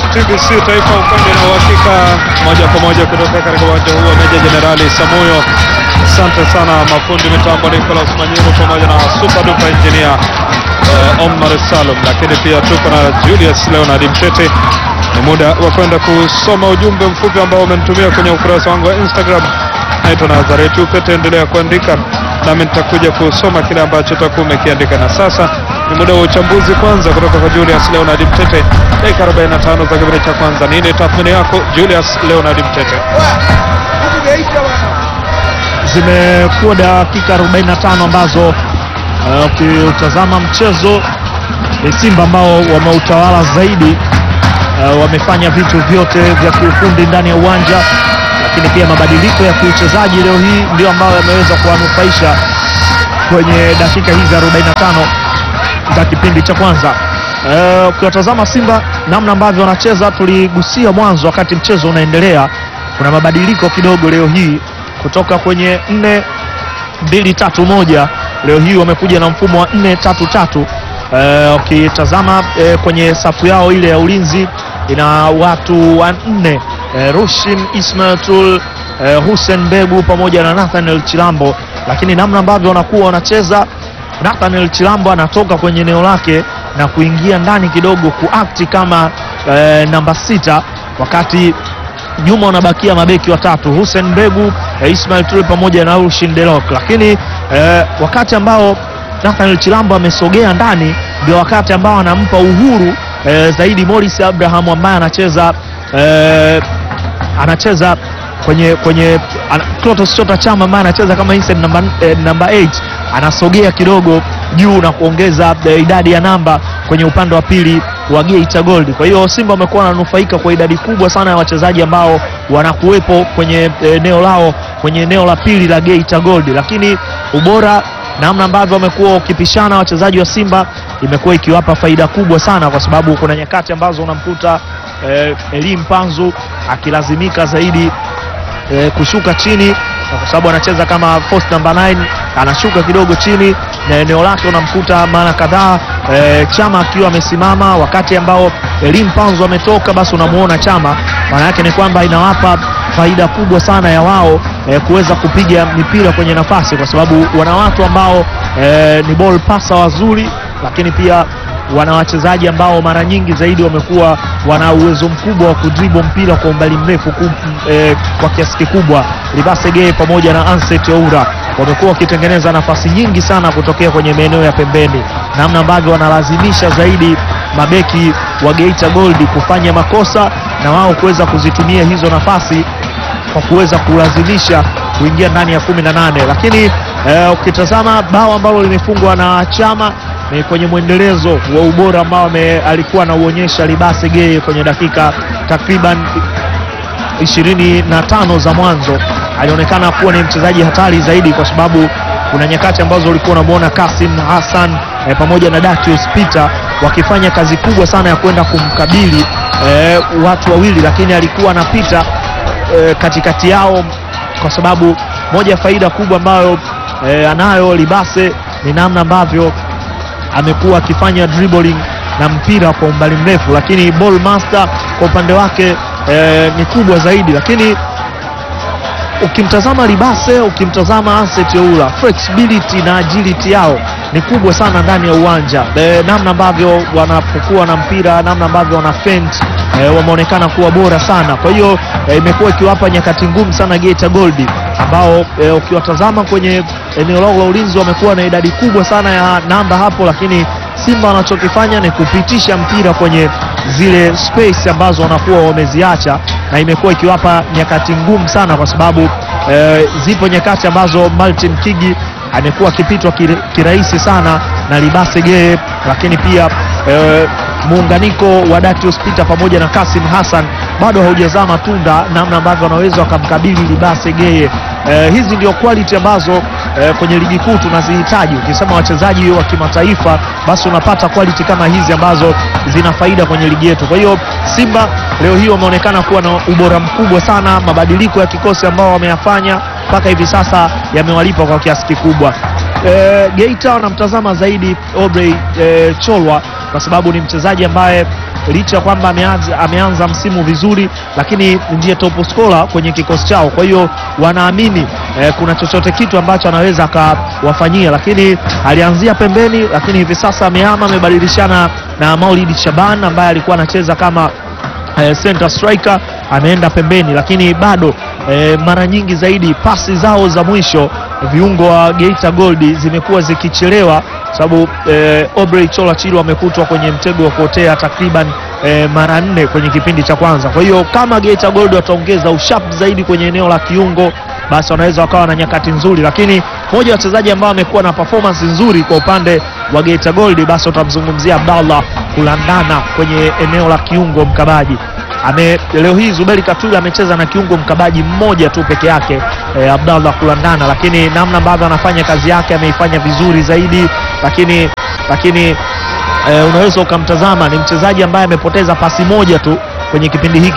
TBC Taifa, ukweli na uhakika, moja kwa moja kutoka katika uwanja huu wa Meja Jenerali Samuyo. Asante sana mafundi mitambo Nicolas Manyiru pamoja na super duper engineer uh, Omar Salum, lakini pia tuko na Julius Leonard Mtete. Ni muda wa kwenda kusoma ujumbe mfupi ambao umenitumia kwenye ukurasa wangu wa Instagram. Naitwa Nazareti Upete, endelea kuandika nami nitakuja kusoma kile ambacho utakuwa umekiandika. Na sasa ni muda wa uchambuzi kwanza kutoka kwa Julius Leonard Mtete, dakika 45 za kipindi cha kwanza. Nini tathmini yako Julius Leonard Mtete? Zimekuwa dakika 45 ambazo uh, ukiutazama mchezo ni Simba ambao wameutawala zaidi. Uh, wamefanya vitu vyote vya kiufundi ndani ya uwanja, lakini pia mabadiliko ya kiuchezaji leo hii ndio ambayo yameweza kuwanufaisha kwenye dakika hizi 45 za kipindi cha kwanza. Uh, ukiwatazama Simba namna ambavyo wanacheza, tuligusia mwanzo wakati mchezo unaendelea, kuna mabadiliko kidogo leo hii kutoka kwenye nne mbili tatu moja leo hii wamekuja na mfumo wa nne tatu tatu. Eh, ukitazama eh, kwenye safu yao ile ya ulinzi ina watu wanne eh, Rushin Ismail Tul eh, Hussein Begu pamoja na Nathaniel Chilambo, lakini namna ambavyo wanakuwa wanacheza, Nathaniel Chilambo anatoka kwenye eneo lake na kuingia ndani kidogo kuakti kama eh, namba sita wakati nyuma wanabakia mabeki watatu Hussein Mbegu, eh, Ismail Ture pamoja na Rushin Delok, lakini eh, wakati ambao Nathaniel Chilambo amesogea ndani ndio wakati ambao anampa uhuru eh, zaidi Morris Abraham ambaye anacheza eh, anacheza kwenye kwenye ana, Clatous Chota Chama ambaye anacheza kama inside namba eh, namba 8 anasogea kidogo juu na kuongeza eh, idadi ya namba kwenye upande wa pili wa Geita Gold. Kwa hiyo Simba wamekuwa wananufaika kwa idadi kubwa sana ya wachezaji ambao wanakuwepo kwenye eneo lao kwenye eneo la pili la Geita Gold, lakini ubora namna ambavyo wamekuwa wakipishana wachezaji wa Simba imekuwa ikiwapa faida kubwa sana, kwa sababu kuna nyakati ambazo unamkuta eh, Elim Panzu akilazimika zaidi eh, kushuka chini na kwa sababu anacheza kama post number 9 anashuka kidogo chini na eneo lake unamkuta mara kadhaa e, Chama akiwa amesimama, wakati ambao Elim Panzo ametoka, basi unamuona Chama. Maana yake ni kwamba inawapa faida kubwa sana ya wao e, kuweza kupiga mipira kwenye nafasi, kwa sababu wana watu ambao e, ni ball pasa wazuri, lakini pia wana wachezaji ambao mara nyingi zaidi wamekuwa wana uwezo mkubwa wa kudribo mpira kwa umbali mrefu ku, e, kwa kiasi kikubwa. Libasege pamoja na Anset Oura wamekuwa wakitengeneza nafasi nyingi sana kutokea kwenye maeneo ya pembeni, namna ambavyo wanalazimisha zaidi mabeki wa Geita Gold kufanya makosa na wao kuweza kuzitumia hizo nafasi kwa kuweza kulazimisha kuingia ndani ya kumi na nane, lakini eh, ukitazama bao ambalo limefungwa na Chama ni kwenye mwendelezo wa ubora ambao alikuwa anauonyesha Libase Geye kwenye dakika takriban ishirini na tano za mwanzo. Alionekana kuwa ni mchezaji hatari zaidi, kwa sababu kuna nyakati ambazo ulikuwa unamwona Kasim Hassan eh, pamoja na Datius Peter wakifanya kazi kubwa sana ya kwenda kumkabili eh, watu wawili, lakini alikuwa anapita eh, katikati yao, kwa sababu moja ya faida kubwa ambayo eh, anayo Libase ni namna ambavyo amekuwa akifanya dribbling na mpira kwa umbali mrefu, lakini ball master kwa upande wake e, ni kubwa zaidi. Lakini ukimtazama Libase, ukimtazama Anset Oura, flexibility na agility yao ni kubwa sana ndani ya uwanja e, namna ambavyo wanapokuwa na mpira, namna ambavyo wana feint e, wameonekana kuwa bora sana. Kwa hiyo e, imekuwa ikiwapa nyakati ngumu sana Geita Gold ambao e, ukiwatazama kwenye eneo lao la ulinzi wamekuwa na idadi kubwa sana ya namba hapo, lakini Simba wanachokifanya ni kupitisha mpira kwenye zile space ambazo wanakuwa wameziacha, na imekuwa ikiwapa nyakati ngumu sana, kwa sababu e, zipo nyakati ambazo Martin Kigi amekuwa akipitwa kirahisi sana na Libase Geye, lakini pia e, muunganiko wa Datius Peter pamoja na Kasim Hassan bado haujazaa matunda, namna ambavyo wanaweza wakamkabili Libase Geye. Eh, hizi ndio quality ambazo eh, kwenye ligi kuu tunazihitaji. Ukisema wachezaji wa kimataifa, basi unapata quality kama hizi ambazo zina faida kwenye ligi yetu. Kwa hiyo Simba leo hii wameonekana kuwa na ubora mkubwa sana. Mabadiliko ya kikosi ambao wameyafanya mpaka hivi sasa yamewalipa kwa kiasi kikubwa. E, Geita wanamtazama zaidi Aubrey e, Cholwa kwa sababu ni mchezaji ambaye licha ya kwamba ameanza, ameanza msimu vizuri, lakini ndiye top scorer kwenye kikosi chao. Kwa hiyo wanaamini eh, kuna chochote kitu ambacho anaweza akawafanyia, lakini alianzia pembeni, lakini hivi sasa amehama, amebadilishana na Maulid Shaban ambaye alikuwa anacheza kama eh, center striker ameenda pembeni, lakini bado eh, mara nyingi zaidi pasi zao za mwisho viungo wa Geita Gold zimekuwa zikichelewa, sababu eh, Obrey Chola Chilo amekutwa kwenye mtego wa kuotea takriban eh, mara nne kwenye kipindi cha kwanza. Kwa hiyo kama Geita Gold wataongeza ushap zaidi kwenye eneo la kiungo, basi wanaweza wakawa na nyakati nzuri, lakini mmoja wa wachezaji ambao amekuwa na performance nzuri kwa upande wa Geita Gold, basi utamzungumzia Abdallah Kulandana kwenye eneo la kiungo mkabaji ame leo hii Zuberi Katula amecheza na kiungo mkabaji mmoja tu peke yake eh, Abdallah Kulandana, lakini namna ambavyo anafanya kazi yake ameifanya vizuri zaidi, lakini lakini eh, unaweza ukamtazama ni mchezaji ambaye amepoteza pasi moja tu kwenye kipindi hiki